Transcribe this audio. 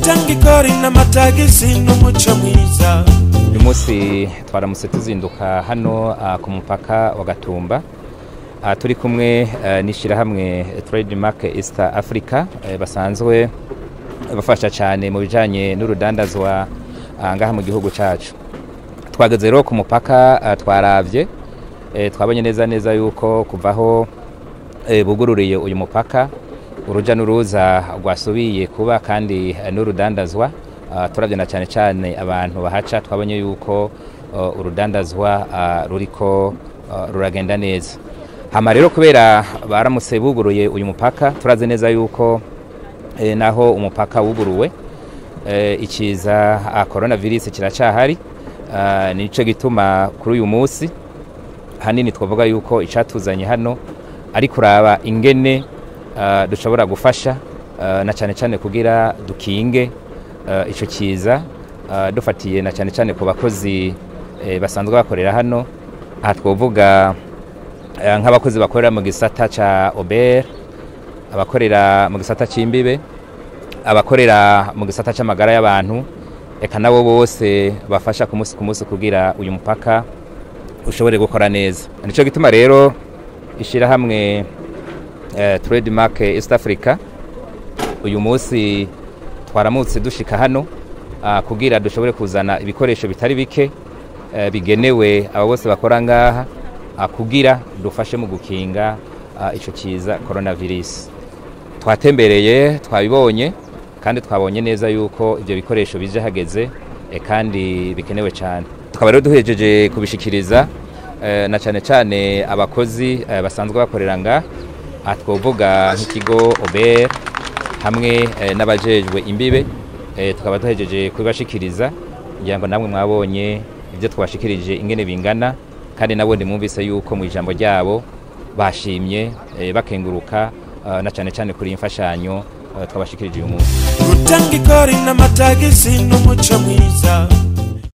gutanga ikori n'amatagisi n'umuco mwiza uyu munsi twaramutse tuzinduka hano ah, ku mupaka wa gatumba Ah, turi kumwe eh, n'ishyirahamwe trademark east africa eh, basanzwe bafasha cyane mu bijyanye n'urudandazwa ah, ngaha mu gihugu cyacu twageze rero ku mupaka ah, twaravye eh, twabonye neza neza yuko kuvaho eh, bugururiye uyu mupaka uruja n'uruza rwasubiye kuba kandi eh, n'urudandazwa Ah, turavye na cyane cyane abantu bahaca twabonye yuko uh, urudandazwa ah, ruriko ah, ruragenda neza hama rero kubera baramutse buguruye uyu mupaka turazi neza yuko eh, naho umupaka wuguruwe eh, ikiza ah, coronavirus kiracahari ah, nico gituma kuri uyu munsi hanini twavuga yuko icatuzanye hano ari kuraba ingene ah, dushobora gufasha ah, na cyane cyane kugira dukinge ah, ico kiza ah, dufatiye na cyane cyane ku bakozi eh, basanzwe bakorera hano aha twovuga eh, nk'abakozi bakorera mu gisata ca Ober abakorera mu gisata c'imbibe abakorera mu gisata c'amagara y'abantu eka nabo bose bafasha ku munsi ku munsi kugira uyu mupaka ushobore gukora neza nico gituma rero ishirahamwe eh, trademark East Africa uyu munsi twaramutse dushika hano ah, kugira dushobore kuzana ibikoresho bitari bike eh, bigenewe abo bose bakora ngaha ah, kugira dufashe mu gukinga ah, ico kiza coronavirus twatembereye twabibonye kandi twabonye neza yuko ibyo bikoresho bije hageze eh, kandi bikenewe cyane tukaba rero duhejeje kubishikiriza eh, na cyane cyane abakozi eh, basanzwe bakorera nga aha twovuga nk'ikigo ober hamwe eh, n'abajejwe imbibe eh, tukaba duhejeje kubibashikiriza kugira ngo namwe mwabonye ibyo twabashikirije ingene bingana kandi nabo mwumvise yuko mu ijambo ryabo bashimye eh, bakenguruka eh, na cyane cyane kuri iyi mfashanyo eh, twabashikirije uyu munsi gutanga ikori n'amatagisi n'umuco mwiza